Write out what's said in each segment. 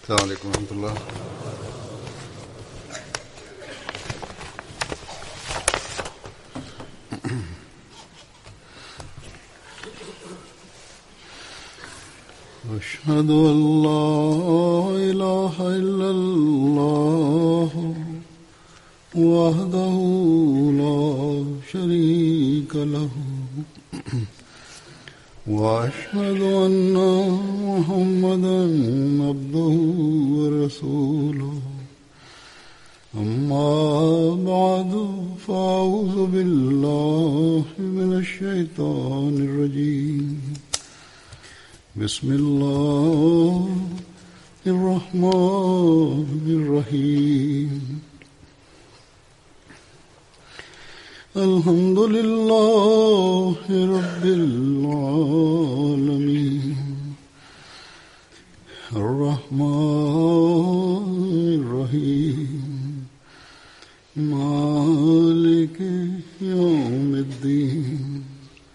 السلام عليكم ورحمة الله أشهد أن لا إله إلا الله وحده لا شريك له وأشهد أن محمدا عبده ورسوله أما بعد فأعوذ بالله من الشيطان الرجيم بسم الله الرحمن الرحيم الحمد لله رب العالمين الرحمن الرحيم مالك يوم الدين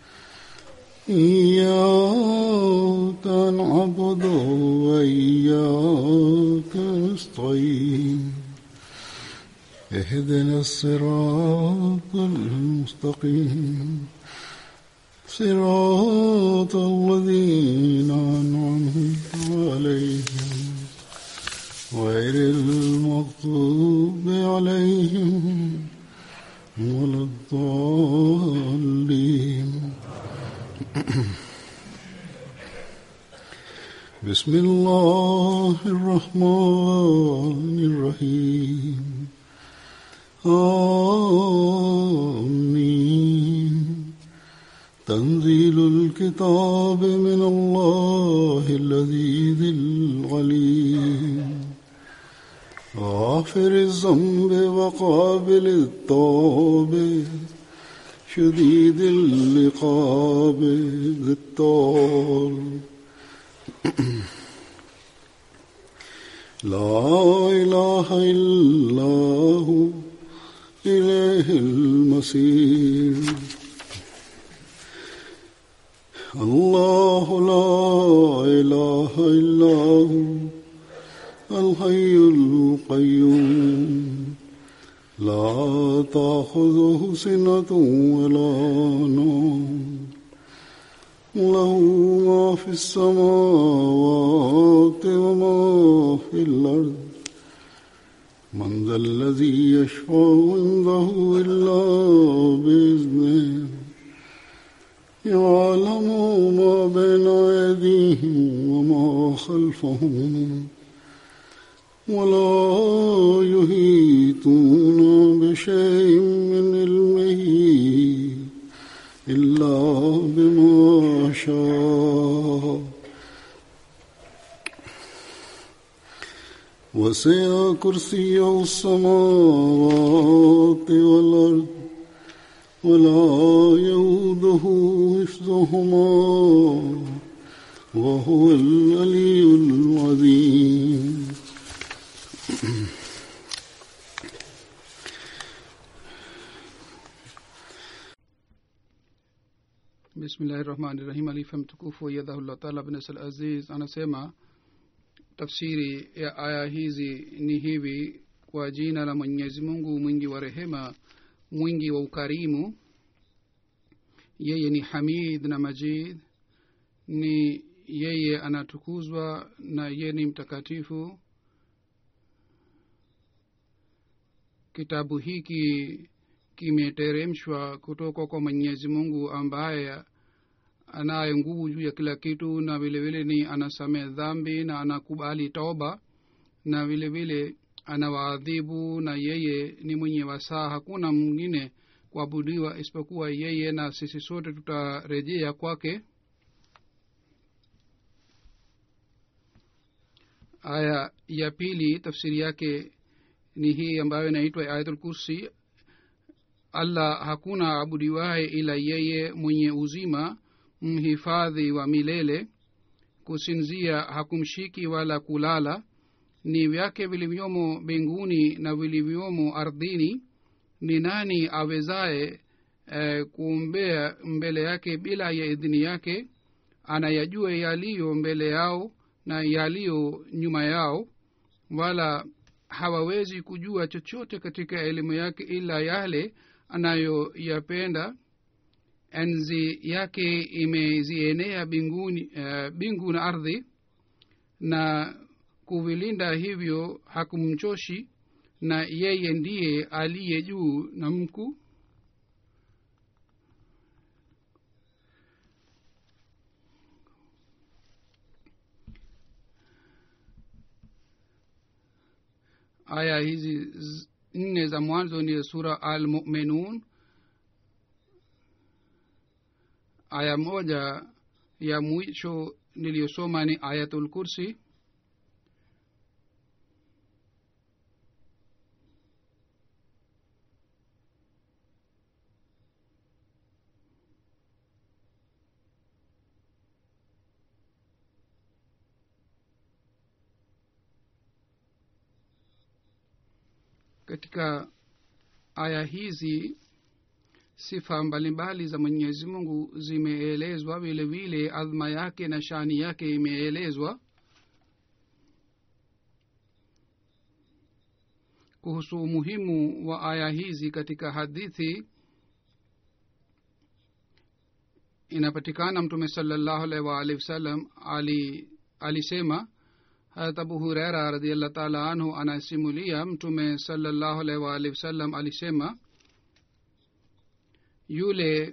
إياك نعبد وإياك نستعين اهدنا الصراط المستقيم صراط الذين أنعمت عليهم غير المغضوب عليهم ولا الضالين بسم الله الرحمن الرحيم آمين تنزيل الكتاب من الله الذي العليم غافر الذنب وقابل التوب شديد العقاب ذي الطول لا إله إلا هو إليه المصير الله لا إله إلا هو الحي القيوم لا تأخذه سنة ولا نوم له ما في السماوات وما في الأرض من ذا الذي يشفع عنده إلا بإذنه يعلم ما بين أيديهم وما خلفهم ولا يهيتون بشيء من علمه إلا بما شاء وسع كرسيه السماوات والأرض ولا يؤوده حفظهما وهو العلي العظيم bismillahi rahmani rahim alifa mtukufu yadhahullah taala bnasal aziz anasema tafsiri ya aya hizi ni hivi kwa jina la mwenyezi mungu mwingi wa rehema mwingi wa ukarimu yeye ni hamid na majid ni yeye anatukuzwa na yeye ni mtakatifu kitabu hiki kimeteremshwa kutoka kwa mwenyezi mungu ambaye anaye nguvu juu ya kila kitu na vile vile ni anasamehe dhambi na anakubali toba na vile vile anawaadhibu na yeye ni mwenye wasaa hakuna mwingine kuabudiwa isipokuwa yeye na sisi sote tutarejea kwake aya ya pili tafsiri yake ni hii ambayo inaitwa ayatul kursi allah hakuna abudiwaye ila yeye mwenye uzima mhifadhi wa milele kusinzia hakumshiki wala kulala ni vyake vilivyomo mbinguni na vilivyomo ardhini ni nani awezaye eh, kuombea mbele yake bila ya idhini yake anayajua yaliyo mbele yao na yaliyo nyuma yao wala hawawezi kujua chochote katika elimu yake ila yale anayoyapenda enzi yake imezienea binguni uh, bingu na ardhi na kuvilinda hivyo hakumchoshi na yeye ndiye aliye juu na mkuu aya hizi z- nne za mwanzo ni sura al muminun aya moja ya mwisho niliyosoma ni ayatul kursi katika aya hizi sifa mbalimbali za mwenyezi mungu zimeelezwa vile vile adhma yake na shani yake imeelezwa kuhusu umuhimu wa aya hizi katika hadithi inapatikana mtume salallahu alaihi waalihi wasallam ali alisema harat abu hureira radiallah taala anhu anasimulia mtume salallahu alaihi waalihi wasallam alisema yule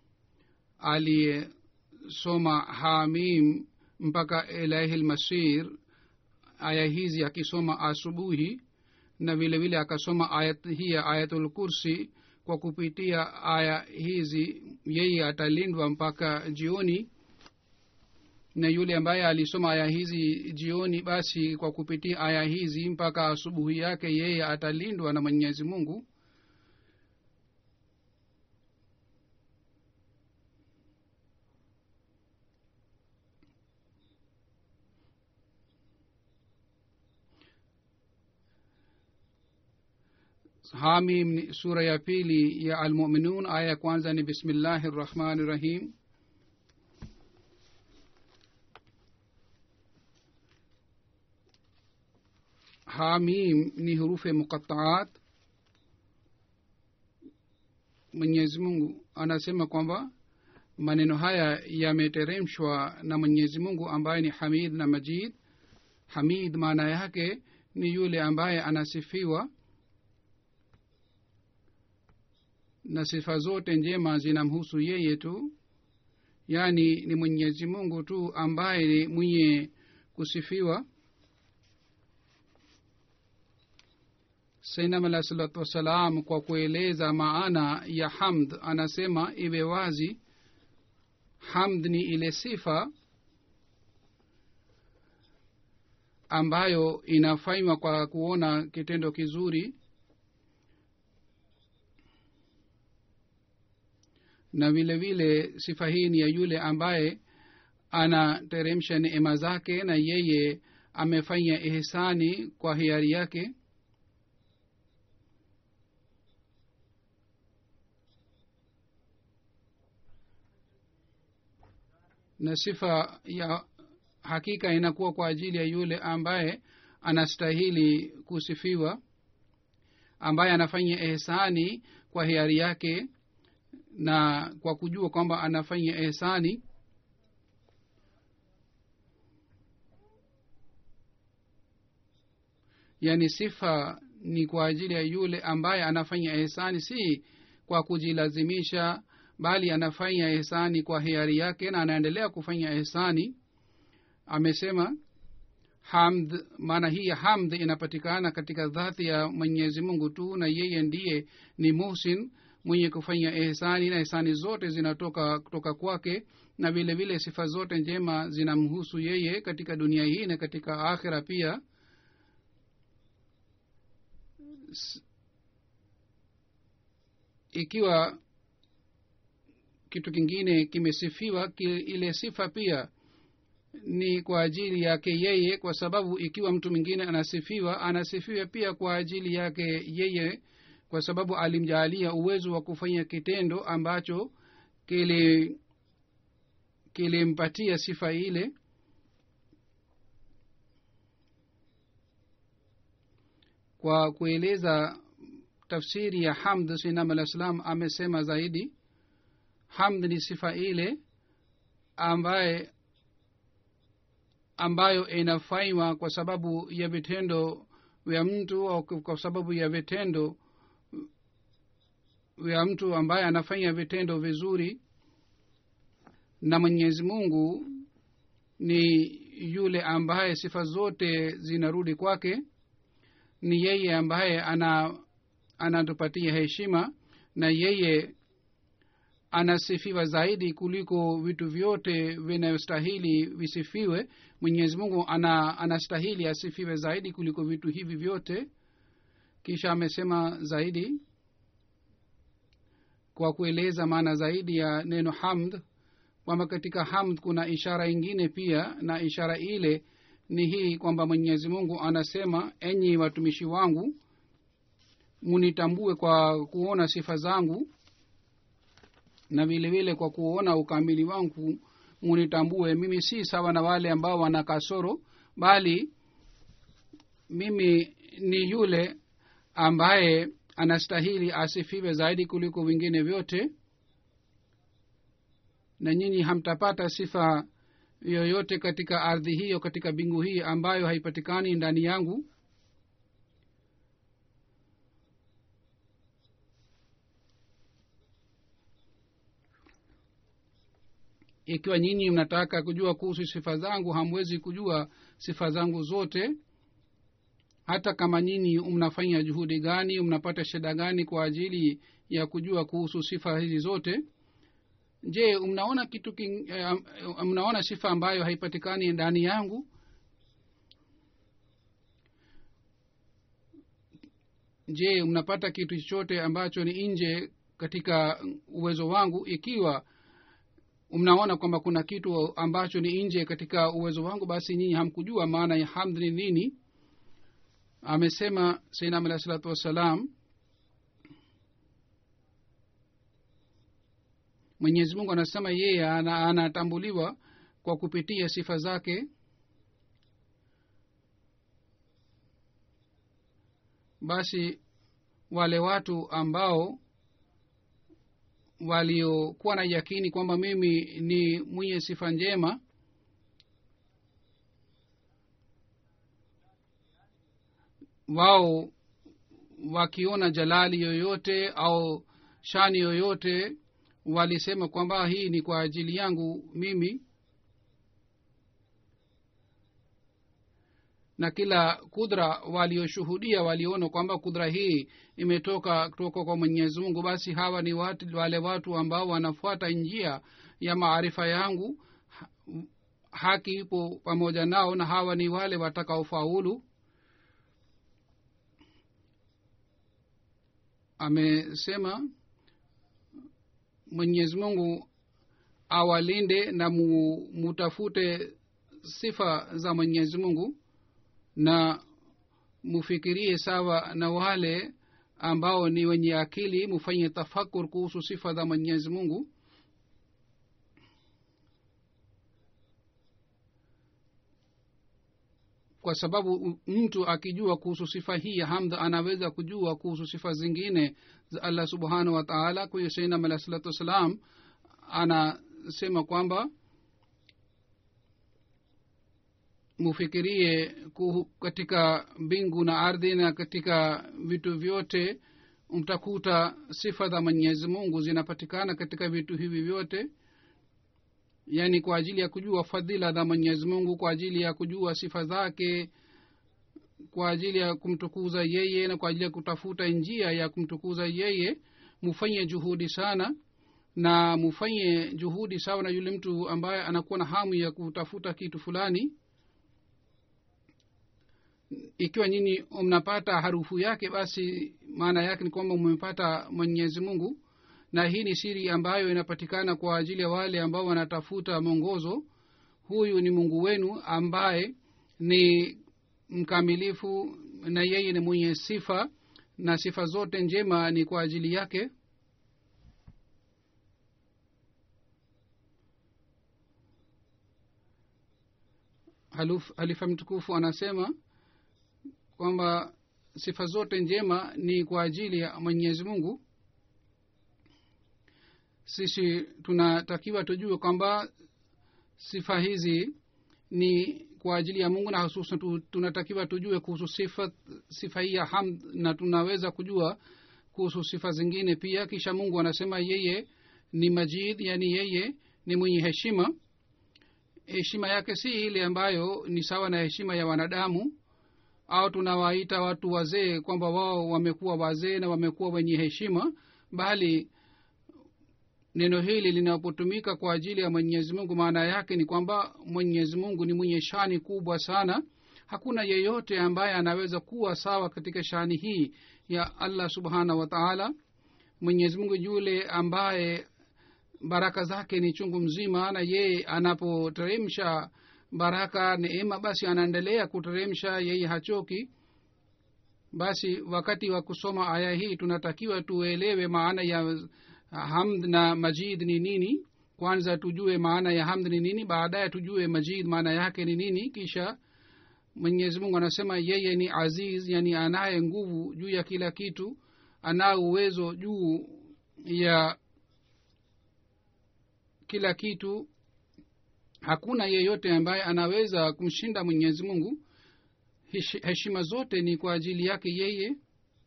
aliyesoma hamim mpaka ilahi lmasir aya hizi akisoma asubuhi na vile vile akasoma ayat hii ya ayatul kursi kwa kupitia aya hizi yeye atalindwa mpaka jioni na yule ambaye alisoma aya hizi jioni basi kwa kupitia aya hizi mpaka asubuhi yake yeye atalindwa na mwenyezi mungu hamim ni sura ya pili ya almuminun aya ya kwanza ni bismillahi rrahmani rrahim hamim ni hurufe muqataat mwenyezi mungu anasema kwamba maneno haya yameteremshwa na mwenyezi mungu ambaye ni hamid na majid hamid maana yake ni yule ambaye anasifiwa na sifa zote njema zinamhusu yeye tu yaani ni mwenyezi mungu tu ambaye ni mwenye kusifiwa sainam alah salatu wassalam kwa kueleza maana ya hamd anasema iwe wazi hamd ni ile sifa ambayo inafanywa kwa kuona kitendo kizuri na vile vile sifa hii ni ya yule ambaye anateremsha neema zake na yeye amefanya ihsani kwa hiari yake na sifa ya hakika inakuwa kwa ajili ya yule ambaye anastahili kusifiwa ambaye anafanya ihsani kwa hiari yake na kwa kujua kwamba anafanya ihsani yaani sifa ni kwa ajili ya yule ambaye anafanya ihsani si kwa kujilazimisha bali anafanya ihsani kwa hiari yake na anaendelea kufanya ihsani amesema hamd maana hii ya hamd inapatikana katika dhati ya mwenyezi mungu tu na yeye ndiye ni muhsin mwenye kufanya ihsani na ihsani zote zinatoka kutoka kwake na vile vile sifa zote njema zinamhusu yeye katika dunia hii na katika akhira pia S- ikiwa kitu kingine kimesifiwa ki, ile sifa pia ni kwa ajili yake yeye kwa sababu ikiwa mtu mwingine anasifiwa anasifiwa pia kwa ajili yake yeye kwa sababu alimjaalia uwezo wa kufanya kitendo ambacho kili kilimpatia sifa ile kwa kueleza tafsiri ya hamd sinam alah salam amesema zaidi hamd ni sifa ile ambaye ambayo inafanywa kwa sababu ya vitendo vya mtu au kwa sababu ya vitendo vya mtu ambaye anafanya vitendo vizuri na mwenyezi mungu ni yule ambaye sifa zote zinarudi kwake ni yeye ambaye ana anatupatia heshima na yeye anasifiwa zaidi kuliko vitu vyote vinayostahili visifiwe mwenyezi mungu ana anastahili asifiwe zaidi kuliko vitu hivi vyote kisha amesema zaidi kwa kueleza maana zaidi ya neno hamd kwamba katika hamd kuna ishara ingine pia na ishara ile ni hii kwamba mwenyezi mungu anasema enyi watumishi wangu munitambue kwa kuona sifa zangu na vile vile kwa kuona ukamili wangu munitambue mimi si sawa na wale ambao wana kasoro bali mimi ni yule ambaye anastahili asifiwe zaidi kuliko vingine vyote na nyinyi hamtapata sifa yoyote katika ardhi hiyo katika bingu hii ambayo haipatikani ndani yangu ikiwa nyinyi mnataka kujua kuhusu sifa zangu hamwezi kujua sifa zangu zote hata kama nyinyi mnafanya juhudi gani mnapata shida gani kwa ajili ya kujua kuhusu sifa hizi zote je mnaona kitu king, eh, mnaona sifa ambayo haipatikani ndani yangu je mnapata kitu chochote ambacho ni nje katika uwezo wangu ikiwa mnaona kwamba kuna kitu ambacho ni nje katika uwezo wangu basi nyinyi hamkujua maana ya hamd ni nini amesema sainam alahi salatu wassalam mwenyezi mungu anasema yeye anatambuliwa ana kwa kupitia sifa zake basi wale watu ambao waliokuwa na yakini kwamba mimi ni mwenye sifa njema wao wakiona jalali yoyote au shani yoyote walisema kwamba hii ni kwa ajili yangu mimi na kila kudra walioshuhudia waliona kwamba kudra hii imetoka kutoka kwa mwenyezi mungu basi hawa ni watu, wale watu ambao wanafuata njia ya maarifa yangu haki ipo pamoja nao na hawa ni wale watakaofaulu amesema mwenyezi mungu awalinde na mu, mutafute sifa za mwenyezi mungu na mufikirie sawa na wale ambao ni wenye akili mufanye tafakur kuhusu sifa za mwenyezi mungu kwa sababu mtu akijua kuhusu sifa hii ya hamd anaweza kujua kuhusu sifa zingine za allah subhanahu wa taala kwa hiyo sainam alah salatu wassalam anasema kwamba mufikirie kuhu, katika mbingu na ardhi na katika vitu vyote mtakuta sifa za mwenyezi mungu zinapatikana katika vitu hivi vyote yaani kwa ajili ya kujua fadhila za mwenyezi mungu kwa ajili ya kujua sifa zake kwa ajili ya kumtukuza yeye na kwa ajili ya kutafuta njia ya kumtukuza yeye mufanye juhudi sana na mufanye juhudi sawa na yule mtu ambaye anakuwa na hamu ya kutafuta kitu fulani ikiwa nyinyi mnapata harufu yake basi maana yake ni kwamba mmepata mwenyezi mungu na hii ni siri ambayo inapatikana kwa ajili ya wale ambao wanatafuta mwongozo huyu ni mungu wenu ambaye ni mkamilifu na yeye ni mwenye sifa na sifa zote njema ni kwa ajili yake halifa mtukufu anasema kwamba sifa zote njema ni kwa ajili ya mwenyezi mungu sisi tunatakiwa tujue kwamba sifa hizi ni kwa ajili ya mungu na hususan tu, tunatakiwa tujue kuhusu sifa sifa hii ya hamd na tunaweza kujua kuhusu sifa zingine pia kisha mungu anasema yeye ni majid yani yeye ni mwenye heshima heshima yake si ile ambayo ni sawa na heshima ya wanadamu au tunawaita watu wazee kwamba wao wamekuwa wazee na wamekuwa wenye heshima bali neno hili linapotumika kwa ajili ya mwenyezi mungu maana yake ni kwamba mwenyezi mungu ni mwenye shani kubwa sana hakuna yeyote ambaye anaweza kuwa sawa katika shani hii ya allah subhanahu wa taala mwenyezi mungu yule ambaye baraka zake ni chungu mzima na yeye anapoteremsha baraka neema basi anaendelea kuteremsha yeye hachoki basi wakati wa kusoma aya hii tunatakiwa tuelewe maana ya hamd na majid ni nini kwanza tujue maana ya hamd ni nini baadaye tujue majid maana yake ni nini kisha mwenyezi mungu anasema yeye ni aziz yani anaye nguvu juu ya kila kitu anao uwezo juu ya kila kitu hakuna yeyote ambaye anaweza kumshinda mwenyezi mungu heshima zote ni kwa ajili yake yeye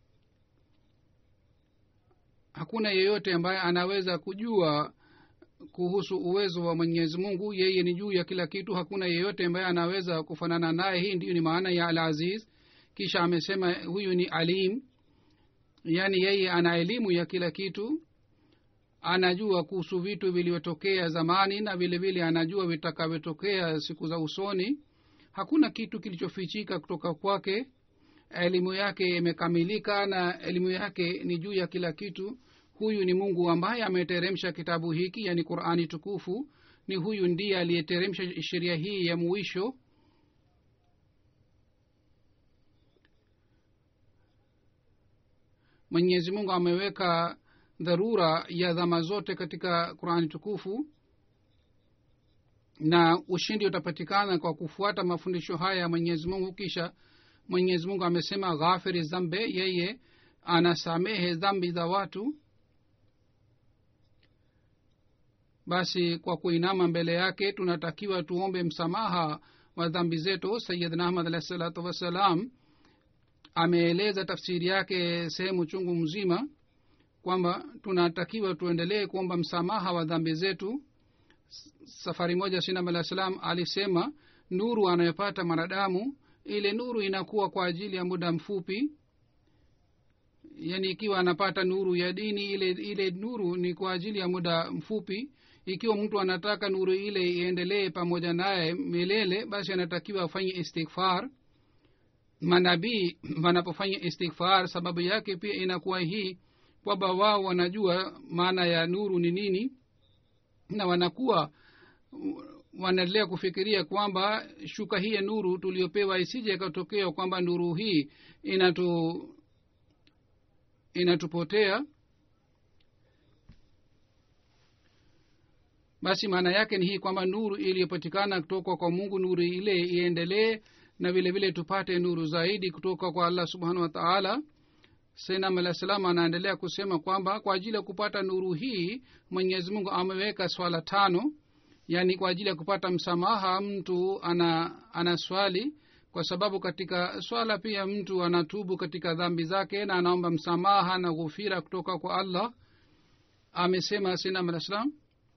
hakuna yeyote ambaye anaweza kujua kuhusu uwezo wa mwenyezi mungu yeye ni juu ya kila kitu hakuna yeyote ambaye anaweza kufanana naye hii ndiyo ni maana ya al aziz kisha amesema huyu ni alim yaani yeye ana elimu ya kila kitu anajua kuhusu vitu vilivyotokea zamani na vile vile anajua vitakavyotokea siku za usoni hakuna kitu kilichofichika kutoka kwake elimu yake imekamilika na elimu yake ni juu ya kila kitu huyu ni mungu ambaye ameteremsha kitabu hiki yani qurani tukufu ni huyu ndiye aliyeteremsha sheria hii ya mwisho mwenyezi mungu ameweka dharura ya dhama zote katika qurani tukufu na ushindi utapatikana kwa kufuata mafundisho haya ya mwenyezi mungu kisha mwenyezi mungu amesema ghafiri zambe yeye anasamehe dhambi za watu basi kwa kuinama mbele yake tunatakiwa tuombe msamaha wa dhambi zetu sayidna ahmad alahi salatu wassalam ameeleza tafsiri yake sehemu chungu mzima kwamba tunatakiwa tuendelee kuomba msamaha wa dhambi zetu safari moja sinam alah salam alisema nuru anayopata mwanadamu ile nuru inakuwa kwa ajili ya muda mfupi yaani ikiwa anapata nuru ya dini ile ile nuru ni kwa ajili ya muda mfupi ikiwa mtu anataka nuru ile iendelee pamoja naye milele basi anatakiwa afanye istighfar manabii wanapofanya istighfar sababu yake pia inakuwa hii kwamba wao wanajua maana ya nuru ni nini na wanakuwa wanaendelea kufikiria kwamba shuka hii ya nuru tuliopewa isije ikatokea kwamba nuru hii inatu inatupotea basi maana yake ni hii kwamba nuru iliyopatikana kutoka kwa mungu nuru ile iendelee na vile vile tupate nuru zaidi kutoka kwa allah subhanahu wa taala senam alah salam anaendelea kusema kwamba kwa ajili ya kupata nuru hii mwenyezi mungu ameweka swala tano yaani kwa ajili ya kupata msamaha mtu ana ana swali kwa sababu katika swala pia mtu anatubu katika dhambi zake na anaomba msamaha na ghufira kutoka kwa allah amesema sinam alah salam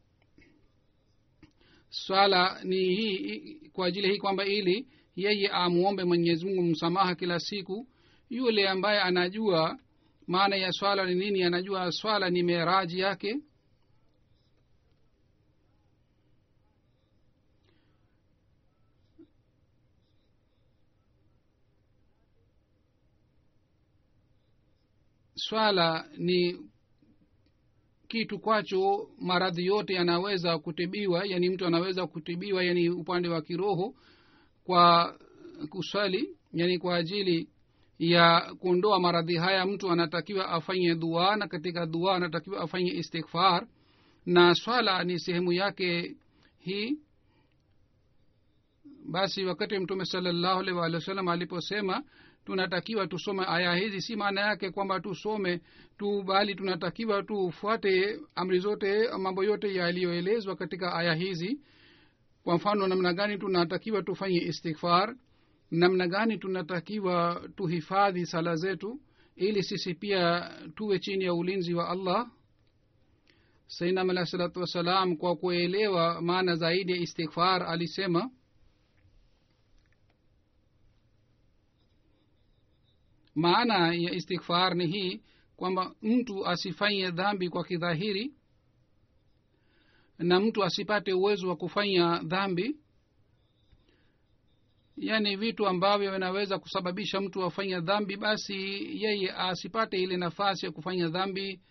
swala ni hii kwa ajili hii kwamba ili yeye amuombe mwenyezi mungu msamaha kila siku yule ambaye anajua maana ya swala ni nini anajua swala ni meraji yake swala ni kitu kwacho maradhi yote yanaweza kutibiwa yani mtu anaweza kutibiwa yani upande wa kiroho kwa kuswali yani kwa ajili ya kuondoa maradhi haya mtu anatakiwa afanye dua na katika dua anatakiwa afanye istighfar na swala ni sehemu yake hii basi wakati mtume salallahu alaihi waalihi wasallam aliposema tunatakiwa tusome aya hizi si maana yake kwamba tusome tu bali tunatakiwa tufuate amri zote mambo yote yaliyoelezwa katika aya hizi kwa mfano namna gani tunatakiwa tufanye istighfar namna gani tunatakiwa tuhifadhi sala zetu ili sisi pia tuwe chini ya ulinzi wa allah sainam alahi salatu wassalam kwa kuelewa maana zaidi ya istighfar alisema maana ya istighfar ni hii kwamba mtu asifanye dhambi kwa kidhahiri na mtu asipate uwezo wa kufanya dhambi yaani vitu ambavyo vinaweza kusababisha mtu afanye dhambi basi yeye asipate ile nafasi ya kufanya dhambi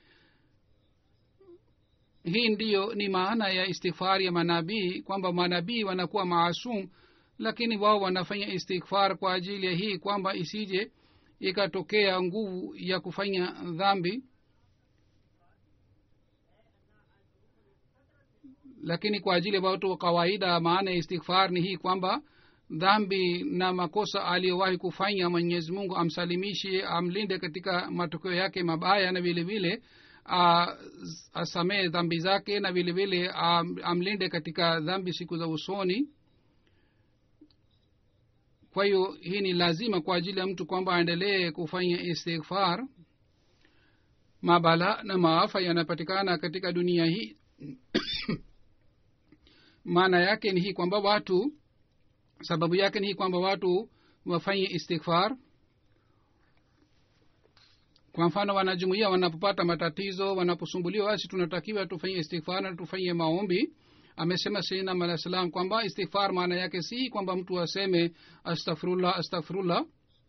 hii ndiyo ni maana ya istighfar ya manabii kwamba manabii wanakuwa maasum lakini wao wanafanya istighfar kwa ajili ya hii kwamba isije ikatokea nguvu ya kufanya dhambi lakini kwa ajili ya watu wa kawaida maana ya istighfar ni hii kwamba dhambi na makosa aliyowahi kufanya mwenyezi mungu amsalimishe amlinde katika matokeo yake mabaya na vile vile asamehe dhambi zake na vile vile amlinde katika dhambi siku za usoni kwa hiyo hii ni lazima kwa ajili ya mtu kwamba aendelee kufanya istighfar mabala na maafa yanapatikana katika dunia hii maana yake ni hii kwamba watu sababu yake ni hii kwamba watu wafanye istighfar kwa mfano wanajumuia wanapopata matatizo wanaposumbuliwa basi tunatakiwa tufanye istighfar na tufanye maombi amesema sainam alah salam kwamba istighfar maana yake si kwamba mtu aseme astaghfirullah astaghfirullah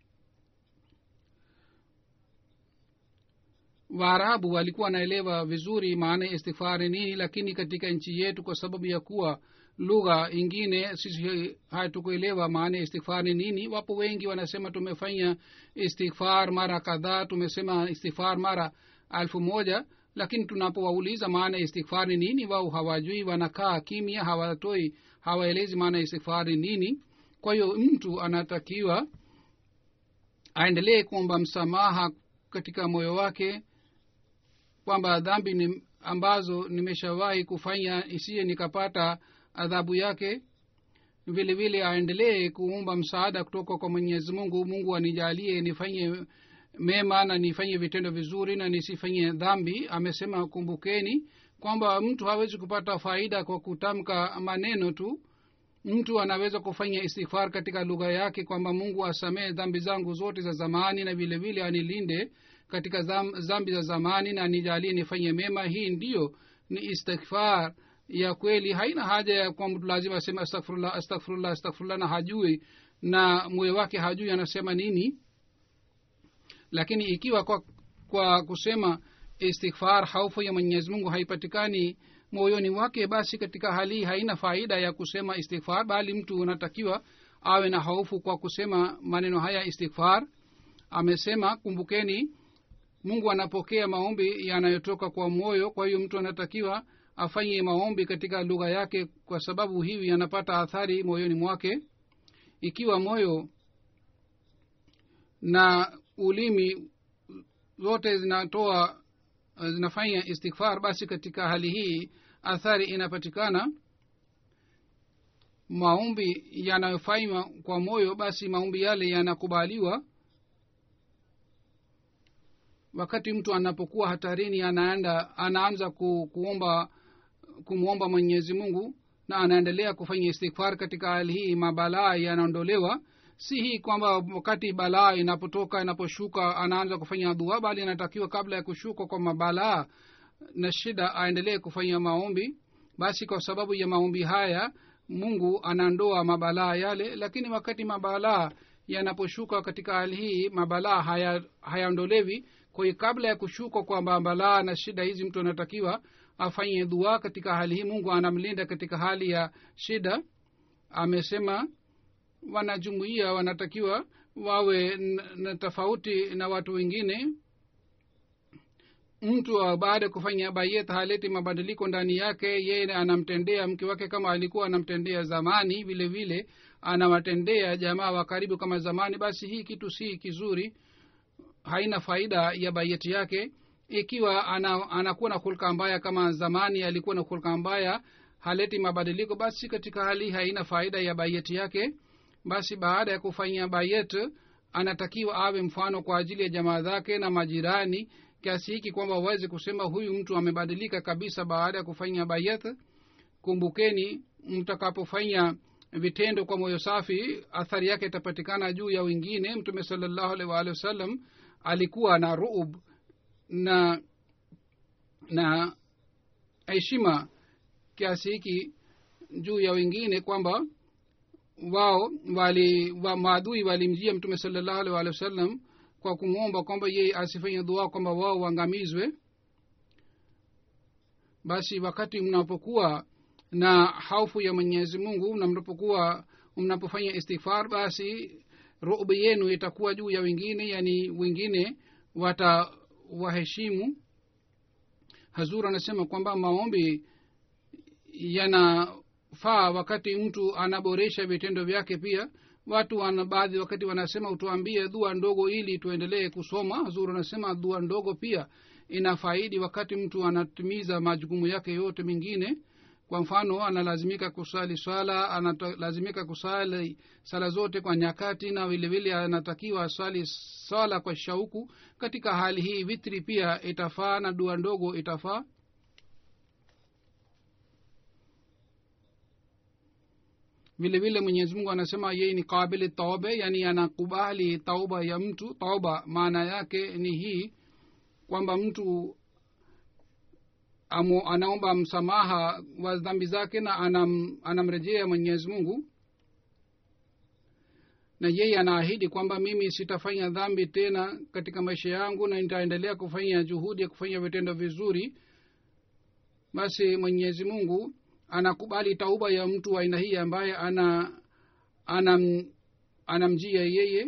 waarabu walikuwa wanaelewa vizuri maana ya istighfari nini lakini katika nchi yetu kwa sababu ya kuwa lugha ingine sisi hatukuelewa maana ya istighfar ni nini wapo wengi wanasema tumefanya istighfar mara kadhaa tumesema istighfar mara alfu moja lakini tunapowauliza maana ya istighfar ni nini wao hawajui wanakaa kimya hawatoi hawaelezi maana ya istighfar ni nini kwa hiyo mtu anatakiwa aendelee kuomba msamaha katika moyo wake kwamba dhambi ni ambazo nimeshawahi kufanya isiye nikapata adhabu yake vile vile aendelee kuumba msaada kutoka kwa mwenyezi mungu mungu anijalie nifanye mema na nifanye vitendo vizuri na nisifanye dhambi amesema kumbukeni kwamba mtu hawezi kupata faida kwa kutamka maneno tu mtu anaweza kufanya istighfar katika lugha yake kwamba mungu asamehe dhambi zangu zote za zamani na vile vile anilinde katika dhambi za zamani na anijalie nifanye mema hii ndiyo ni istighfar ya kweli haina haja ya kwa mtu lazima aseme astaghfirullah astaghfirullah astaghfirullah na hajui na moyo wake hajui anasema nini lakini ikiwa kwa, kwa kusema istighfar haufu ya mwenyezi mungu haipatikani moyoni wake basi katika hali hii haina faida ya kusema istighfar bali mtu unatakiwa awe na haufu kwa kusema maneno haya istighfar amesema kumbukeni mungu anapokea maombi yanayotoka kwa moyo kwa hiyo mtu anatakiwa afanye maombi katika lugha yake kwa sababu hivi yanapata athari moyoni mwake ikiwa moyo na ulimi zote zinatoa zinafanya istighfar basi katika hali hii athari inapatikana maombi yanayofanywa kwa moyo basi maombi yale yanakubaliwa wakati mtu anapokuwa hatarini anaenda anaanza ku, kuomba kumwomba mwenyezi mungu na anaendelea kufanya istighfar katika hali hii mabalaa yanaondolewa si hii kwamba wakati balaa inapotoka inaposhuka anaanza kufanya dua bali anatakiwa kabla ya kushuka kwa mabalaa na shida aendelee kufanya maombi basi kwa sababu ya maombi haya mungu anaondoa mabalaa yale lakini wakati mabalaa yanaposhuka katika hali hii mabalaa hayaondolewi haya kwa hiyo kabla ya kushuka kwa mabalaa na shida hizi mtu anatakiwa afanye dua katika hali hii mungu anamlinda katika hali ya shida amesema wanajumuia wanatakiwa wawe na tofauti na watu wengine mtu wa baada ya kufanya bayet haleti mabadiliko ndani yake yeye anamtendea mke wake kama alikuwa anamtendea zamani vile vile anawatendea jamaa wa karibu kama zamani basi hii kitu si kizuri haina faida ya bayeti yake ikiwa ana, anakuwa na hulka mbaya kama zamani alikuwa na hulka mbaya haleti mabadiliko basi katika hali haina faida ya bayeti yake basi baada ya kufanya bayet anatakiwa awe mfano kwa ajili ya jamaa zake na majirani kiasi hiki kwamba waweze kusema huyu mtu amebadilika kabisa baada ya kufanya bayet kumbukeni mtakapofanya vitendo kwa moyo safi athari yake itapatikana juu ya wengine mtume salallahu alaihi waalihi wasallam alikuwa na ruub na na heshima kiasi hiki juu ya wengine kwamba wao wali wa maadui walimjia mtume salallahu alaihi waalihi wasallam kwa kumwomba kwamba yeye asifanye dua kwamba wao waangamizwe basi wakati mnapokuwa na haufu ya mwenyezi mungu na mnapokuwa mnapofanya istighfar basi rubi yenu itakuwa juu ya wengine yani wengine watawaheshimu hazur anasema kwamba maombi yanafaa wakati mtu anaboresha vitendo vyake pia watu wana baadhi wakati wanasema utuambie dua ndogo ili tuendelee kusoma hazur anasema dua ndogo pia inafaidi wakati mtu anatimiza majukumu yake yote mengine kwa mfano analazimika kusali swala analazimika kusali sala zote kwa nyakati na vilevile anatakiwa asali swala kwa shauku katika hali hii vitri pia itafaa na dua ndogo itafaa vile vile mwenyezi mungu anasema yeye ni kabili taube yani anakubali tauba ya mtu tauba maana yake ni hii kwamba mtu amu, anaomba msamaha wa dhambi zake na anam, anamrejea mwenyezi mungu na yeye anaahidi kwamba mimi sitafanya dhambi tena katika maisha yangu na nitaendelea kufanya juhudi ya kufanya vitendo vizuri basi mwenyezi mungu anakubali tauba ya mtu wa aina hii ambaye ana anam, anamjia yeye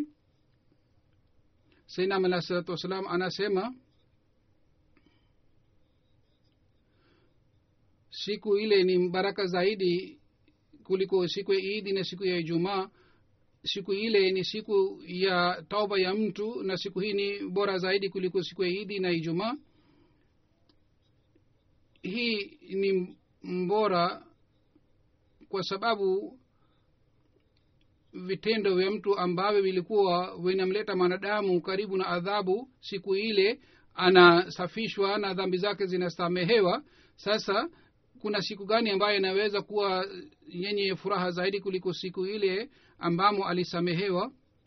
sainam alah salatu wassalam anasema siku ile ni baraka zaidi kuliko siku ya idi na siku ya ijumaa siku ile ni siku ya tauba ya mtu na siku hii ni bora zaidi kuliko siku ya idi na ijumaa hii ni mbora kwa sababu vitendo vya mtu ambavyo vilikuwa vinamleta mwanadamu karibu na adhabu siku ile anasafishwa na dhambi zake zinasamehewa sasa kuna siku gani ambayo inaweza kuwa yenye furaha zaidi kuliko siku ile ambamo alisamehewa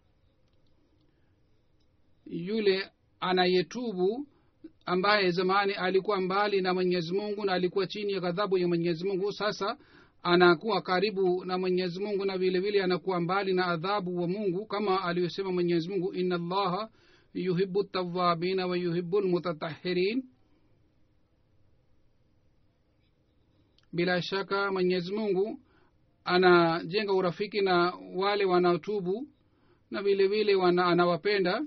yule anayetubu ambaye zamani alikuwa mbali na mwenyezi mungu na alikuwa chini ya ghadhabu ya mwenyezi mungu sasa anakuwa karibu na mwenyezi mungu na vile vile anakuwa mbali na adhabu wa mungu kama aliyosema mwenyezi mungu ina allaha yuhibu tawabina wa yuhibu lmutatahirin bila shaka mwenyezi mungu anajenga urafiki na wale wanaotubu na vile vile wana, anawapenda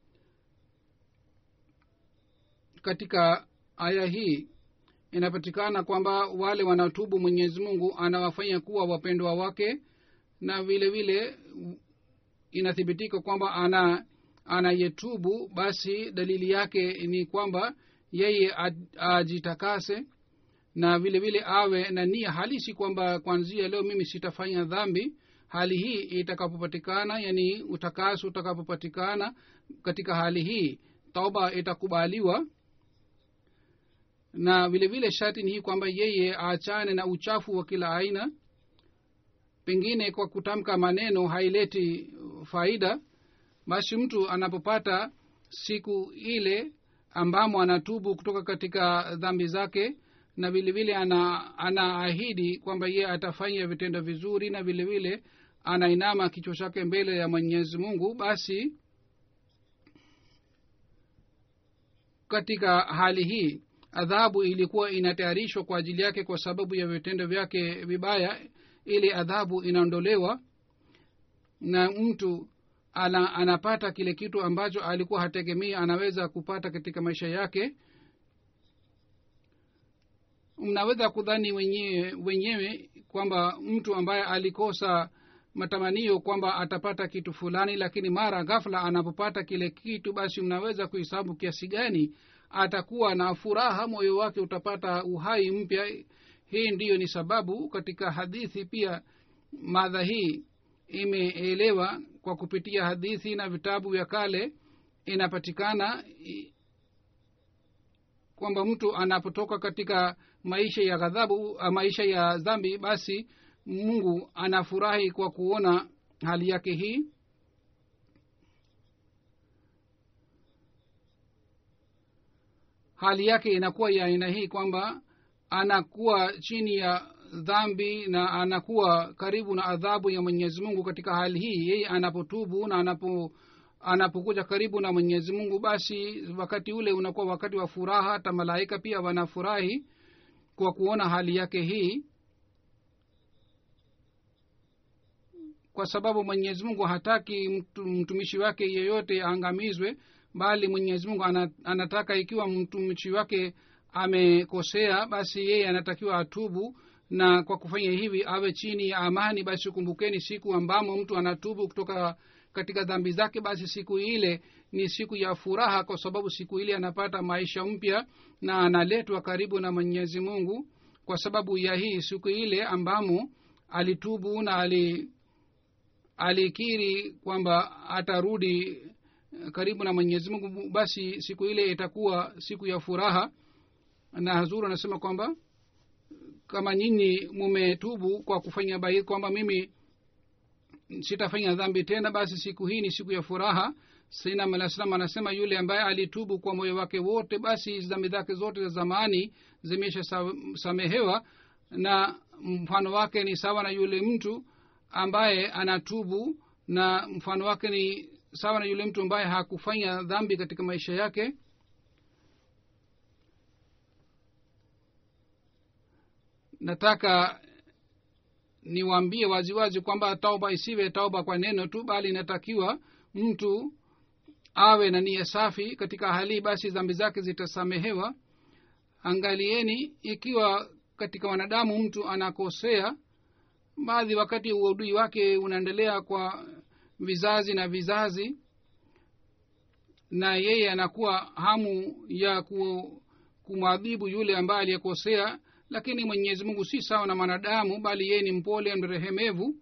katika aya hii inapatikana kwamba wale wanaotubu mwenyezi mungu anawafanya kuwa wapendwa wake na vile vile inathibitika kwamba ana anayetubu basi dalili yake ni kwamba yeye ajitakase na vile vile awe na nia halisi kwamba kwanzia leo mimi sitafanya dhambi hali hii itakapopatikana yani utakaso utakapopatikana katika hali hii tauba itakubaliwa na vile vile sharti ni hii kwamba yeye aachane na uchafu wa kila aina pengine kwa kutamka maneno haileti faida basi mtu anapopata siku ile ambamo anatubu kutoka katika dhambi zake na vile vile ana anaahidi kwamba yeye atafanya vitendo vizuri na vile vile anainama kichwa chake mbele ya mwenyezi mungu basi katika hali hii adhabu ilikuwa inatayarishwa kwa ajili yake kwa sababu ya vitendo vyake vibaya ili adhabu inaondolewa na mtu ana, anapata kile kitu ambacho alikuwa hategemei anaweza kupata katika maisha yake mnaweza kudhani wenyewe wenyewe kwamba mtu ambaye alikosa matamanio kwamba atapata kitu fulani lakini mara ghafla anapopata kile kitu basi mnaweza kuhesabu kiasi gani atakuwa na furaha moyo wake utapata uhai mpya hii ndiyo ni sababu katika hadithi pia madha hii imeelewa kwa kupitia hadithi na vitabu vya kale inapatikana i- kwamba mtu anapotoka katika maisha ya ghadhabu ah, maisha ya dhambi basi mungu anafurahi kwa kuona hali yake hii hali yake inakuwa ya aina hii kwamba anakuwa chini ya dhambi na anakuwa karibu na adhabu ya mwenyezi mungu katika hali hii yeye anapotubu na anapo anapokuja karibu na mwenyezi mungu basi wakati ule unakuwa wakati wa furaha hata malaika pia wanafurahi kwa kuona hali yake hii kwa sababu mwenyezi mungu hataki mtu, mtumishi wake yeyote aangamizwe bali mwenyezi mungu ana, anataka ikiwa mtumishi wake amekosea basi yeye anatakiwa atubu na kwa kufanya hivi awe chini ya amani basi kumbukeni siku ambamo mtu anatubu kutoka katika dhambi zake basi siku ile ni siku ya furaha kwa sababu siku ile anapata maisha mpya na analetwa karibu na mwenyezi mungu kwa sababu ya hii siku ile ambamo alitubu na ali alikiri kwamba atarudi karibu na mwenyezi mungu basi siku ile itakuwa siku ya furaha na hazuru anasema kwamba kama nyinyi mumetubu kwa kufanya bai kwamba mimi sitafanya dhambi tena basi siku hii ni siku ya furaha sainam alah salam anasema yule ambaye alitubu kwa moyo wake wote basi dhambi zake zote za zamani zimeshasamehewa na mfano wake ni sawa na yule mtu ambaye anatubu na mfano wake ni sawa na yule mtu ambaye hakufanya dhambi katika maisha yake nataka niwaambie waziwazi kwamba tauba isiwe tauba kwa neno tu bali inatakiwa mtu awe na nia safi katika hali basi dhambi zake zitasamehewa angalieni ikiwa katika wanadamu mtu anakosea baadhi wakati uadui wake unaendelea kwa vizazi na vizazi na yeye anakuwa hamu ya ku, kumwadhibu yule ambaye aliyekosea lakini mwenyezi mungu si sawa na mwanadamu bali yeye ni mpole mrehemevu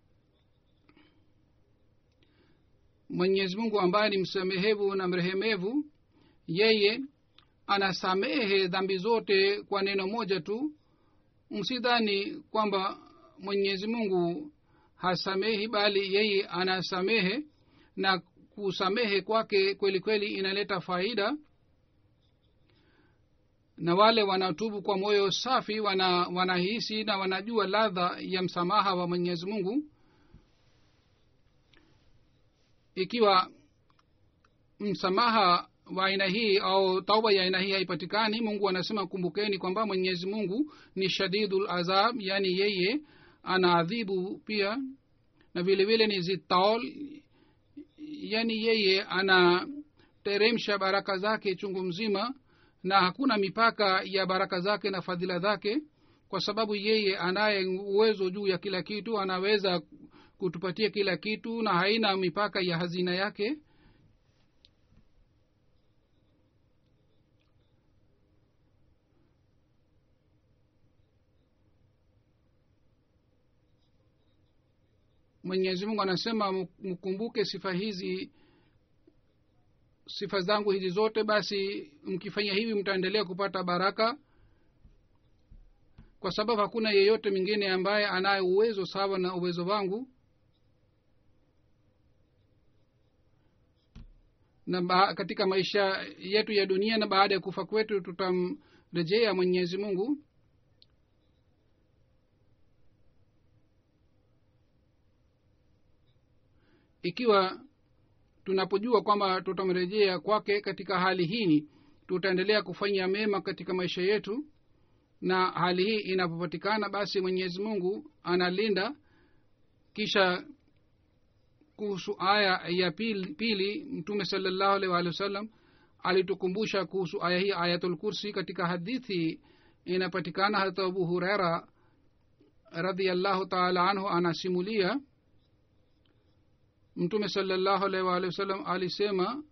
mwenyezi mungu ambaye ni msamehevu na mrehemevu yeye anasamehe dhambi zote kwa neno moja tu msidhani kwamba mwenyezi mungu hasamehi bali yeye anasamehe na kusamehe kwake kweli kweli inaleta faida na wale wanatubu kwa moyo safi wana wanahisi na wanajua ladha ya msamaha wa mwenyezi mungu ikiwa msamaha wa aina hii au tauba ya aina hii haipatikani mungu anasema kumbukeni kwamba mwenyezi mungu ni shadidul azab yaani yeye anaadhibu pia na vile vile ni zitaol yaani yeye anateremsha baraka zake chungu mzima na hakuna mipaka ya baraka zake na fadhila zake kwa sababu yeye anaye uwezo juu ya kila kitu anaweza kutupatia kila kitu na haina mipaka ya hazina yake mwenyezi mungu anasema mkumbuke sifa hizi sifa zangu hizi zote basi mkifanya hivi mtaendelea kupata baraka kwa sababu hakuna yeyote mwingine ambaye anaye uwezo sawa na uwezo wangu na ba, katika maisha yetu ya dunia na baada ya kufa kwetu tutamrejea mwenyezi mungu ikiwa tunapojua kwamba tutamrejea kwake katika hali hii tutaendelea kufanya mema katika maisha yetu na hali hii inapopatikana basi mwenyezi mungu analinda kisha kuhusu aya ya pili, pili mtume salallahu alaihi waalihi wasallam alitukumbusha kuhusu aya hii ayatul kursi katika hadithi inapatikana hata abu huraira radiallahu taala anhu anasimulia mtume salallahu alaihi waalihi wasallam alisema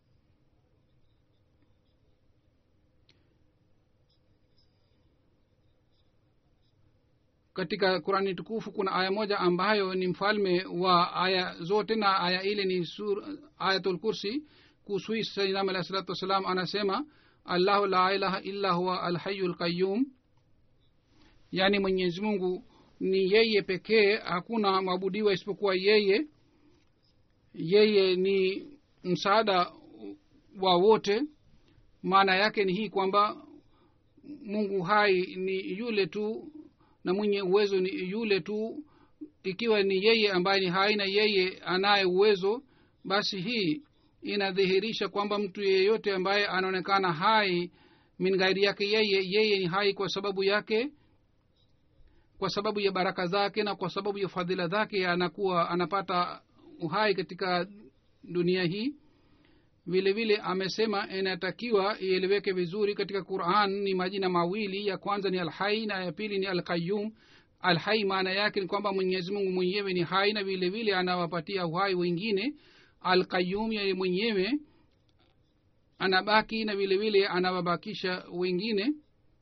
katika qurani tukufu kuna aya moja ambayo ni mfalme wa aya zote na aya ile ni sur, ayatul kursi kuhusu sainam alahi salatu wassalam anasema allahu la ilaha illa huwa alhayu lqayum yaani mwenyezi mungu ni yeye pekee hakuna mwabudiwa isipokuwa yeye yeye ni msaada wa wote maana yake ni hii kwamba mungu hai ni yule tu na mwenye uwezo ni yule tu ikiwa ni yeye ambaye ni hai na yeye anaye uwezo basi hii inadhihirisha kwamba mtu yeyote ambaye anaonekana hai min ghairi yake yeye yeye ni hai kwa sababu yake kwa sababu ya baraka zake na kwa sababu ya fadhila zake anakuwa anapata uhai katika dunia hii vile vile amesema inatakiwa ieleweke vizuri katika quran ni majina mawili ya kwanza ni alhai na ya pili ni alqayum alhai maana yake ni kwamba mwenyezi mungu mwenyewe ni hai na vile vile anawapatia uhai wengine alqayum yeye mwenyewe anabaki na vile vile anawabakisha wengine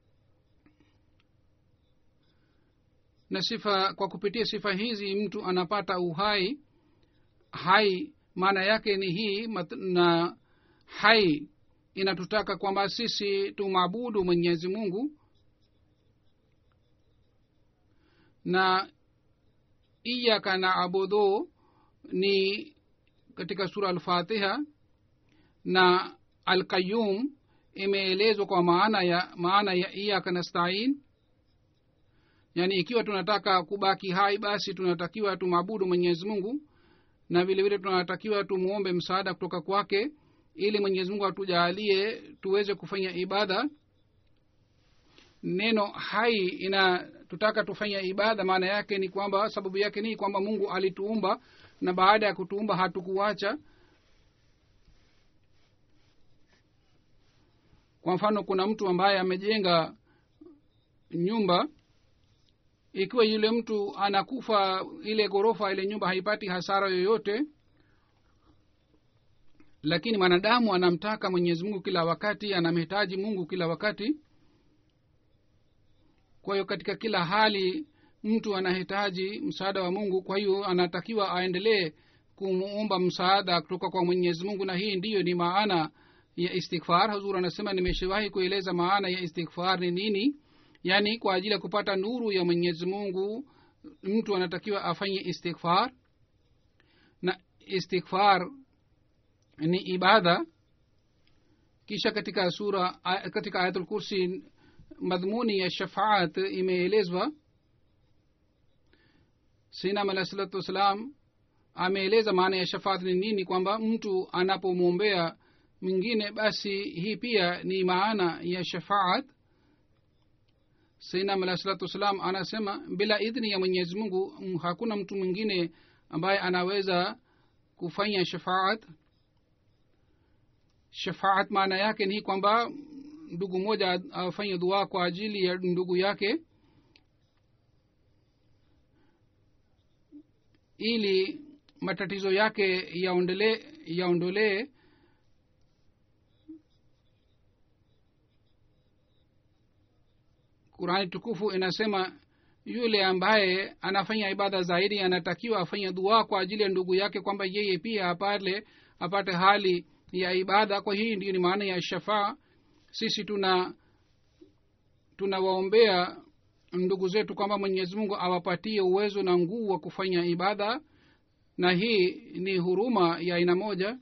na sifa kwa kupitia sifa hizi mtu anapata uhai hai maana yake ni hii na hai inatutaka kwamba sisi tumwabudu mwenyezi mungu na iyaka na abudhu ni katika sura alfatiha na alqayum imeelezwa kwa maana ya maana ya iyaka nastain yaani ikiwa tunataka kubaki hai basi tunatakiwa tumwabudu mwenyezi mungu na vile vile tunatakiwa tumwombe msaada kutoka kwake ili mwenyezi mungu atujaalie tuweze kufanya ibada neno hai inatutaka tufanya ibada maana yake ni kwamba sababu yake ni kwamba mungu alituumba na baada ya kutuumba hatukuacha kwa mfano kuna mtu ambaye amejenga nyumba ikiwa yule mtu anakufa ile ghorofa ile nyumba haipati hasara yoyote lakini mwanadamu anamtaka mwenyezi mungu kila wakati anamhitaji mungu kila wakati kwa hiyo katika kila hali mtu anahitaji msaada wa mungu kwa hiyo anatakiwa aendelee kumuomba msaada kutoka kwa mwenyezi mungu na hii ndiyo ni maana ya istighfar huzur anasema nimeshawahi kueleza maana ya istighfar ni nini yaani kwa ajili ya kupata nuru ya mwenyezi mungu mtu anatakiwa afanye istighfar na istighfar ni ibada kisha katika sura katika ayatul kursi madhmuni ya shafaat imeelezwa sinam alah salatu wassalam ameeleza maana ya shafaat ni nini kwamba mtu anapomwombea mwingine basi hii pia ni maana ya shafaat sainam alah salatu wassalam anasema bila idhni ya mwenyezi mungu hakuna mtu mwingine ambaye anaweza kufanya shafaat shafaat maana yake ni kwamba ndugu mmoja afanye dua kwa ajili ya ndugu yake ili matatizo yake yaondolee yaondolee qurani tukufu inasema yule ambaye anafanya ibada zaidi anatakiwa afanye dua kwa ajili ya ndugu yake kwamba yeye pia apate apate hali ya ibada kwa hii ndiyo ni maana ya shafaa sisi tuna tunawaombea ndugu zetu kwamba mwenyezi mungu awapatie uwezo na nguvu wa kufanya ibada na hii ni huruma ya aina moja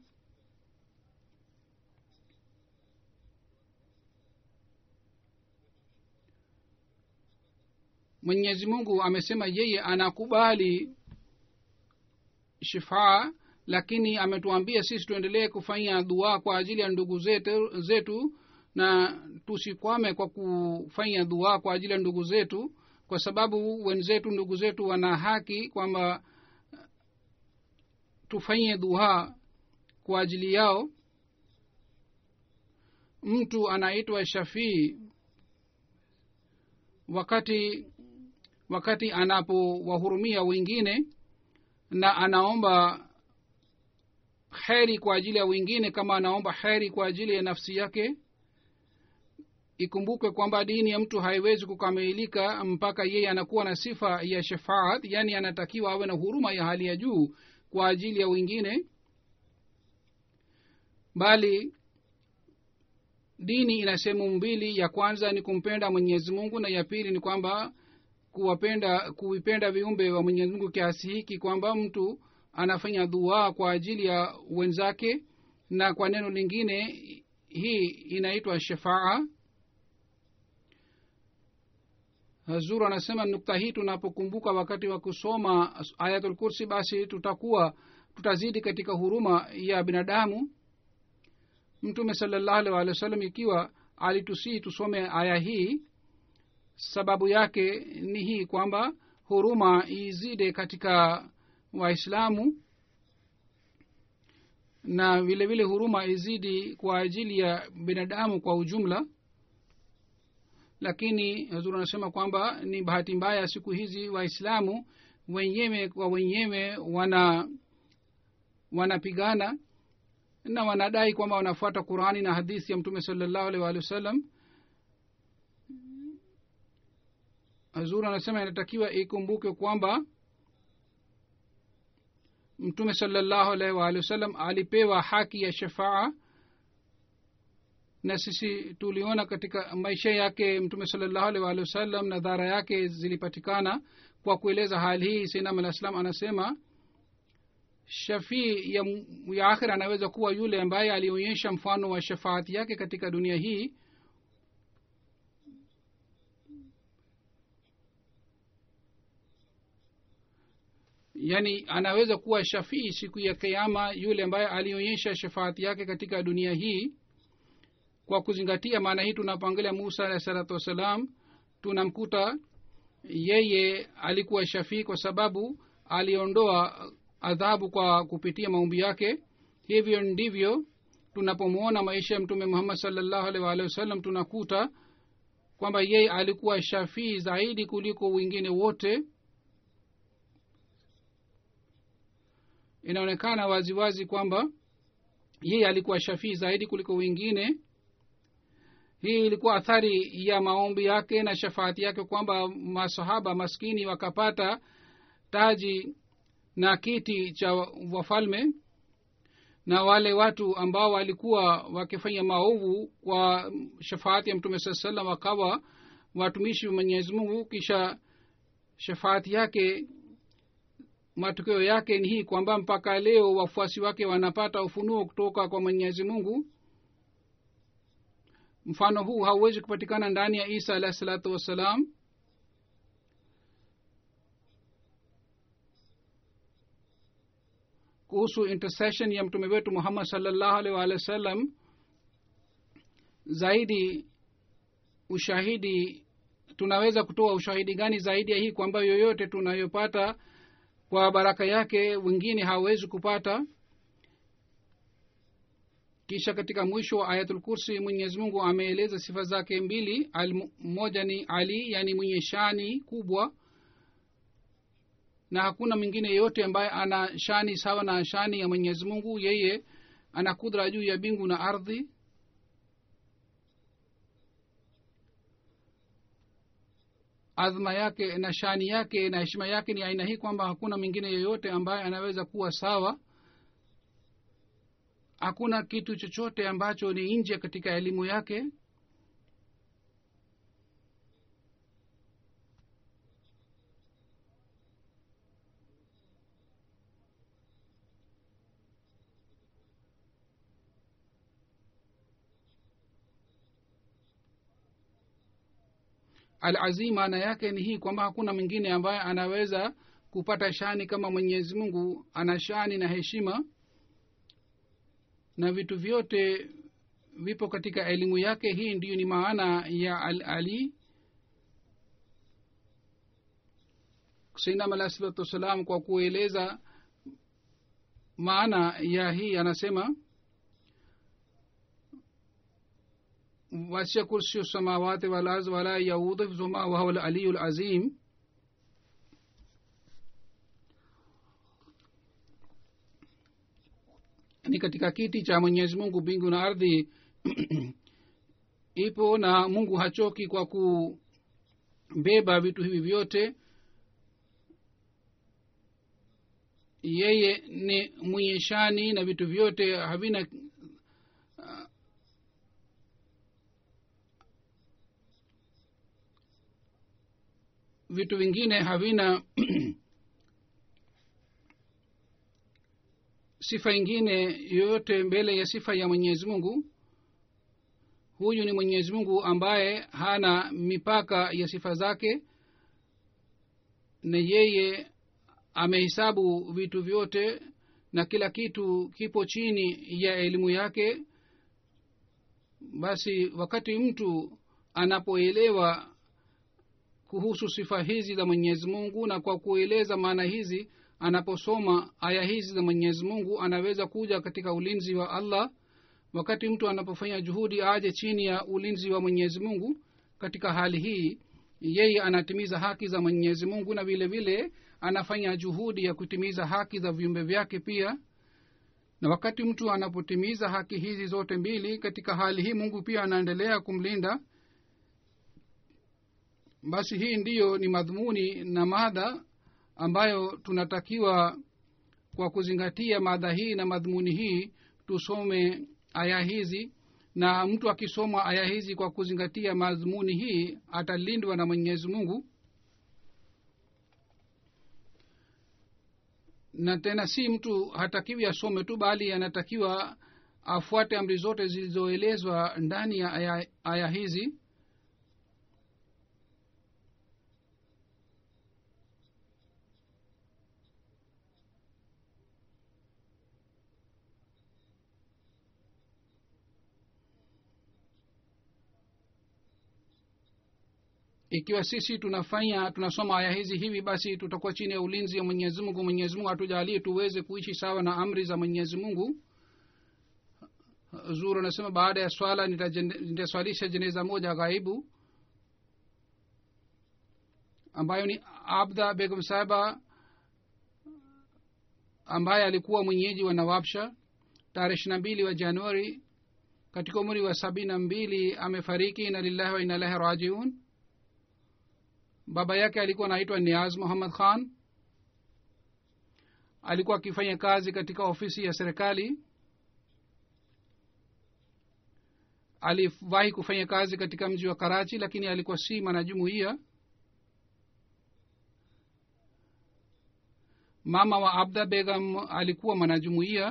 mwenyezi mungu amesema yeye anakubali shifaa lakini ametuambia sisi tuendelee kufanya dua kwa ajili ya ndugu zetu, zetu na tusikwame kwa kufanya dua kwa ajili ya ndugu zetu kwa sababu wenzetu ndugu zetu wana haki kwamba tufanye dua kwa ajili yao mtu anaitwa shafii wakati wakati anapowahurumia wengine na anaomba heri kwa ajili ya wengine kama anaomba heri kwa ajili ya nafsi yake ikumbuke kwamba dini ya mtu haiwezi kukamilika mpaka yeye anakuwa na sifa ya shafaat yaani anatakiwa awe na huruma ya hali ya juu kwa ajili ya wengine bali dini ina sehemu mbili ya kwanza ni kumpenda mwenyezi mungu na ya pili ni kwamba kuwapenda kuvipenda viumbe wa mwenyezi mungu kiasi hiki kwamba mtu anafanya dua kwa ajili ya wenzake na kwa neno lingine hii inaitwa shafaa hazur anasema nukta hii tunapokumbuka wakati wa kusoma ayatul kursi basi tutakuwa tutazidi katika huruma ya binadamu mtume salallahu alih walih wa sallam ikiwa alitusii tusome aya hii sababu yake ni hii kwamba huruma izide katika waislamu na vile vile huruma izidi kwa ajili ya binadamu kwa ujumla lakini hazur anasema kwamba ni bahati mbaya siku hizi waislamu wenyewe kwa wenyewe wana wanapigana na wanadai kwamba wanafuata qurani na hadithi ya mtume salallahu alih waalihi wasallam hazur anasema inatakiwa ikumbuke kwamba mtume salallahu alaihi waalihi wasallam alipewa haki ya shafaa na sisi tuliona katika maisha yake mtume salallahu alaihi waalihi wasallam na dhara yake zilipatikana kwa kueleza hali hii sainam alah salam anasema shafii ya, ya akhira anaweza kuwa yule ambaye alionyesha mfano wa shafaati yake katika dunia hii yaani anaweza kuwa shafii siku ya kiama yule ambaye alionyesha shafaati yake katika dunia hii kwa kuzingatia maana hii tunapoangalia musa alahi salatu wassalam tunamkuta yeye alikuwa shafii kwa sababu aliondoa adhabu kwa kupitia maumbi yake hivyo ndivyo tunapomwona maisha ya mtume muhammad salllahu alih waalihi wasallam tunakuta kwamba yeye alikuwa shafii zaidi kuliko wengine wote inaonekana waziwazi wazi kwamba yeye alikuwa shafii zaidi kuliko wengine hii ilikuwa athari ya maombi yake na shafaati yake kwamba masahaba maskini wakapata taji na kiti cha wafalme na wale watu ambao walikuwa wakifanya maovu kwa shafaati ya mtume saa salam wakawa watumishi wa mwenyezi mungu kisha shafaati yake matokeo yake ni hii kwamba mpaka leo wafuasi wake wanapata ufunuo kutoka kwa mwenyezi mungu mfano huu hauwezi kupatikana ndani ya isa alahi salatu wassalam kuhusu intercession ya mtume wetu muhammad salllahu alih waalihi wa sallam zaidi ushahidi tunaweza kutoa ushahidi gani zaidi ya hii kwamba yoyote tunayopata kwa baraka yake wengine hawawezi kupata kisha katika mwisho wa ayatul kursi mwenyezi mungu ameeleza sifa zake mbili moja ni ali yani mwenye shani kubwa na hakuna mwingine yeyote ambaye ana shani sawa na shani ya mwenyezi mungu yeye ana kudra juu ya bingu na ardhi adhma yake na shani yake na heshima yake ni aina hii kwamba hakuna mwingine yeyote ambaye anaweza kuwa sawa hakuna kitu chochote ambacho ni nje katika elimu yake alazim maana yake ni hii kwamba hakuna mwingine ambaye anaweza kupata shani kama mwenyezi mungu ana shani na heshima na vitu vyote vipo katika elimu yake hii ndiyo ni maana ya al ali sainam alahi salatu wassalam kwa kueleza maana ya hii anasema wasia kursiyu samawati walard wala yaudhu hifzuhuma wahuwa laliyu lazim ni katika kiti cha mwenyezi mungu mbingu na ardhi ipo na mungu hachoki kwa kubeba vitu hivi vyote yeye ni mwenye shani na vitu vyote havina uh, vitu vingine havina sifa ingine yoyote mbele ya sifa ya mwenyezi mungu huyu ni mwenyezi mungu ambaye hana mipaka ya sifa zake na yeye amehesabu vitu vyote na kila kitu kipo chini ya elimu yake basi wakati mtu anapoelewa kuhusu sifa hizi za mwenyezi mungu na kwa kueleza maana hizi anaposoma aya hizi za mwenyezi mungu anaweza kuja katika ulinzi wa allah wakati mtu anapofanya juhudi aje chini ya ulinzi wa mwenyezi mungu katika hali hii yeye anatimiza haki za mwenyezi mungu na vile vile anafanya juhudi ya kutimiza haki za viumbe vyake pia na wakati mtu anapotimiza haki hizi zote mbili katika hali hii mungu pia anaendelea kumlinda basi hii ndiyo ni madhumuni na madha ambayo tunatakiwa kwa kuzingatia madha hii na madhumuni hii tusome aya hizi na mtu akisoma aya hizi kwa kuzingatia madhumuni hii atalindwa na mwenyezi mungu na tena si mtu hatakiwi asome tu bali anatakiwa afuate amri zote zilizoelezwa ndani ya aya, aya hizi ikiwa sisi tunafanya tunasoma aya hizi hivi basi tutakuwa chini ya ulinzi wa mwenyezi mungu mwenyezi mungu hatujalie tuweze kuishi sawa na amri za mwenyezi mungu zuru anasema baada ya swala nitaswalisha jeneza moja ghaibu ambayo ni abda begum saba ambaye alikuwa mwenyeji wa nawabsha tarehe ishiri na mbili wa januari katika umri wa sabini na mbili amefariki ina lillahi wa inalahi rajiun baba yake alikuwa anaitwa niaz muhammad khan alikuwa akifanya kazi katika ofisi ya serikali aliwahi kufanya kazi katika mji wa karachi lakini alikuwa si mwanajumuia mama wa abda begam alikuwa mwanajumuia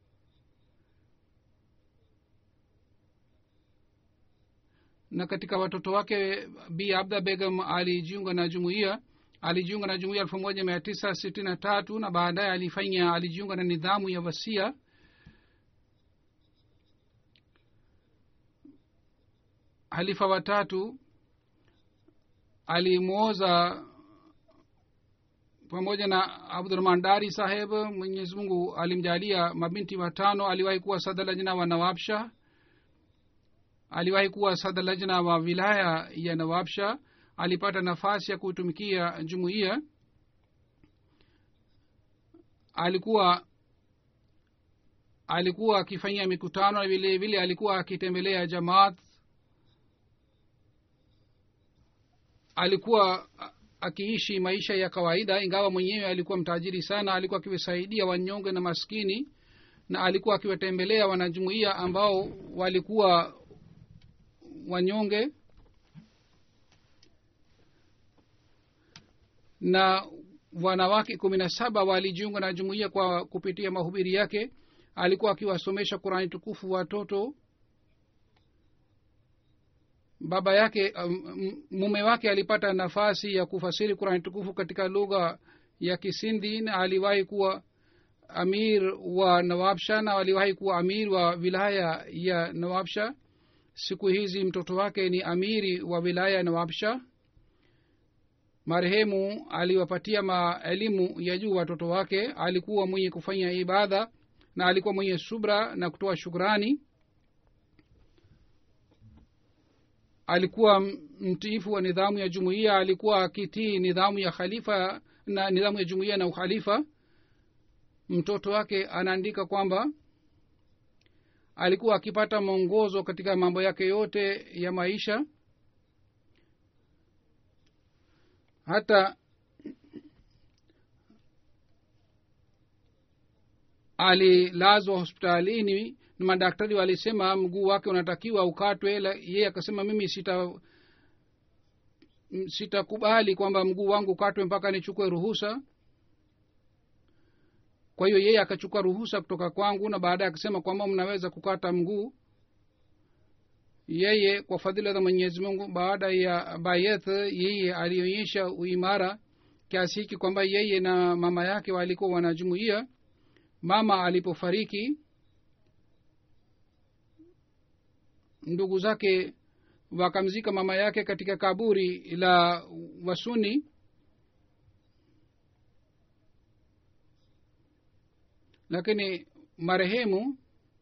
na katika watoto wake bi abda begam alijiunga na jumuiya alijiunga na jumuiya elfu moja mia tisa sitini na tatu na baadaye alifanya alijiunga na nidhamu ya wasia halifa watatu alimwoza pamoja na abdurahman dari saheb mwenyezi mungu alimjalia mabinti watano aliwahi kuwa sadalajna wa nawabshah aliwahi kuwa sadalajna wa wilaya ya nawabsha alipata nafasi ya kutumikia jumuiya alikuwa alikuwa akifanyia mikutano na vile vile alikuwa akitembelea jamaat alikuwa akiishi maisha ya kawaida ingawa mwenyewe alikuwa mtajiri sana alikuwa akiwasaidia wanyonge na maskini na alikuwa akiwatembelea wanajumuiya ambao walikuwa wanyonge na wanawake kumi na saba walijiunga na jumuiya kwa kupitia mahubiri yake alikuwa akiwasomesha qurani tukufu watoto baba yake um, mume wake alipata nafasi ya kufasiri qurani tukufu katika lugha ya kisindi na aliwahi kuwa amir wa nawabsha na aliwahi kuwa amir wa wilaya ya nawabsha siku hizi mtoto wake ni amiri wa wilaya ya nawabsha marehemu aliwapatia maelimu ya juu watoto wake alikuwa mwenye kufanya ibada na alikuwa mwenye subra na kutoa shukrani alikuwa m- mtiifu wa nidhamu ya jumuiya alikuwa akitii nidhamu ya khalifa na nidhamu ya jumuiya na ukhalifa mtoto wake anaandika kwamba alikuwa akipata mwongozo katika mambo yake yote ya maisha hata alilazwa hospitalini na madaktari walisema mguu wake unatakiwa ukatwe la- yeye akasema mimi sita m- sitakubali kwamba mguu wangu ukatwe mpaka nichukue ruhusa kwa hiyo yeye akachukua ruhusa kutoka kwangu na baadaye akasema kwamba mnaweza kukata mguu yeye kwa fadhila za mwenyezi mungu baada ya bayeth yeye alionyesha uimara kiasi hiki kwamba yeye na mama yake walikuwa wanajumuia mama alipofariki ndugu zake wakamzika mama yake katika kaburi la wasuni lakini marehemu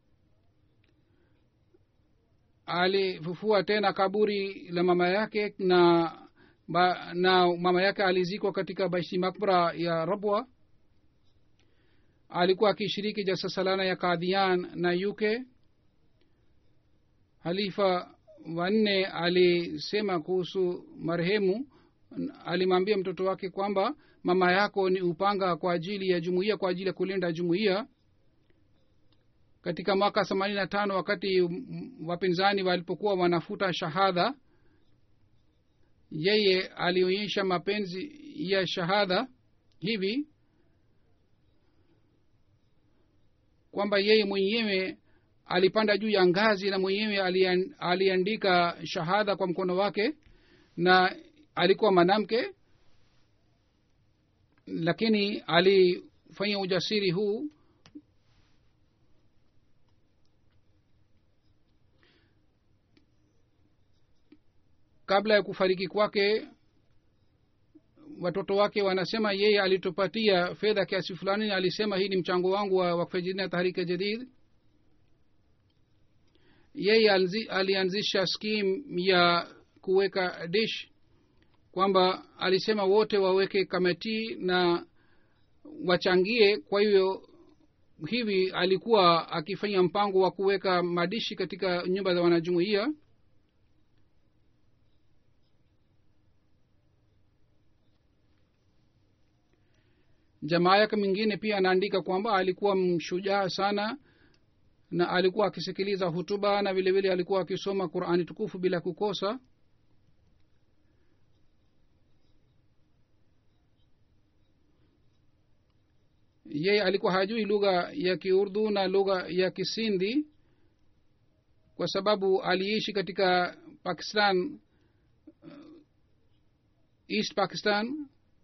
alifufua tena kaburi la mama yake na ba, na mama yake alizikwa katika baishi makbra ya rabwa alikuwa akishiriki jalsa salana ya kadhian na uk halifa wanne alisema kuhusu marehemu alimwambia mtoto wake kwamba mama yako ni upanga kwa ajili ya jumuiya kwa ajili ya kulinda jumuiya katika mwaka themanini na tano wakati m- wapinzani walipokuwa wanafuta shahadha yeye alionyesha mapenzi ya shahadha hivi kwamba yeye mwenyewe alipanda juu ya ngazi na mwenyewe alian- aliandika shahada kwa mkono wake na alikuwa mwanamke lakini alifanya ujasiri huu kabla ya kufariki kwake watoto wake wanasema yeye alitupatia fedha kiasi fulani na alisema hii ni mchango wangu wa wakfejidina tahrika jadid yeye alzi- alianzisha skim ya kuweka dish kwamba alisema wote waweke kamati na wachangie kwa hiyo hivi alikuwa akifanya mpango wa kuweka madishi katika nyumba za wanajumuia jamaa yake mwingine pia anaandika kwamba alikuwa mshujaa sana na alikuwa akisikiliza hutuba na vile vile alikuwa akisoma qurani tukufu bila kukosa yeye alikuwa hajui lugha ya kiurdu na lugha ya kisindi kwa sababu aliishi katika pakistan uh, east pakistan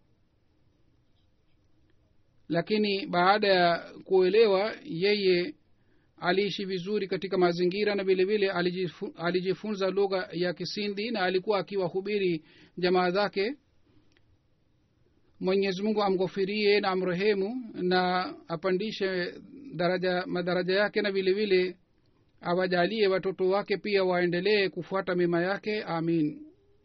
lakini baada ya kuelewa yeye aliishi vizuri katika mazingira na vile vile alijifu, alijifunza lugha ya kisindi na alikuwa akiwahubiri jamaa zake mwenyezi mungu amghofirie na amrehemu na apandishe daraja madaraja yake na vile vile awajalie watoto wake pia waendelee kufuata mema yake amin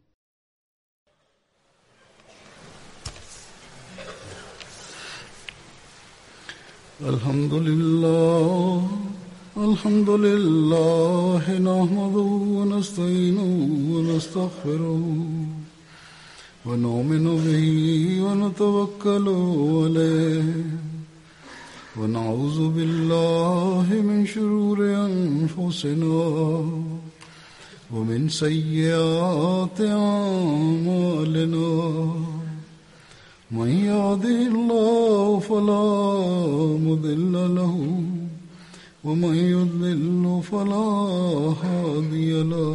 الحمد لله الحمد لله نحمده ونستعينه ونستغفره ونؤمن به ونتوكل عليه ونعوذ بالله من شرور أنفسنا ومن سيئات أعمالنا من يهده الله فلا مضل له ومن يضلل فلا هادي له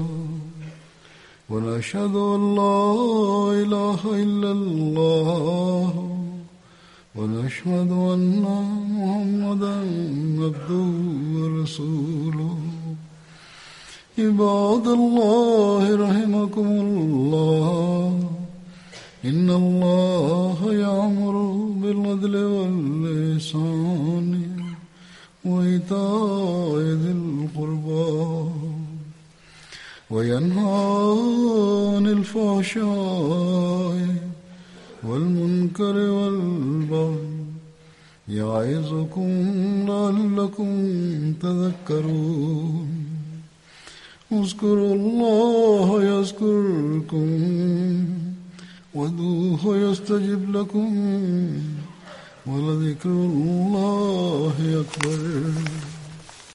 ونشهد ان لا اله الا الله ونشهد ان محمدا عبده ورسوله عباد الله رحمكم الله إن الله يأمر بالعدل واللسان وإيتاء ذي القربى وينهى عن الفحشاء والمنكر والبغي يعظكم لعلكم تذكرون اذكروا الله يذكركم وادعوه يستجب لكم ولذكر الله أكبر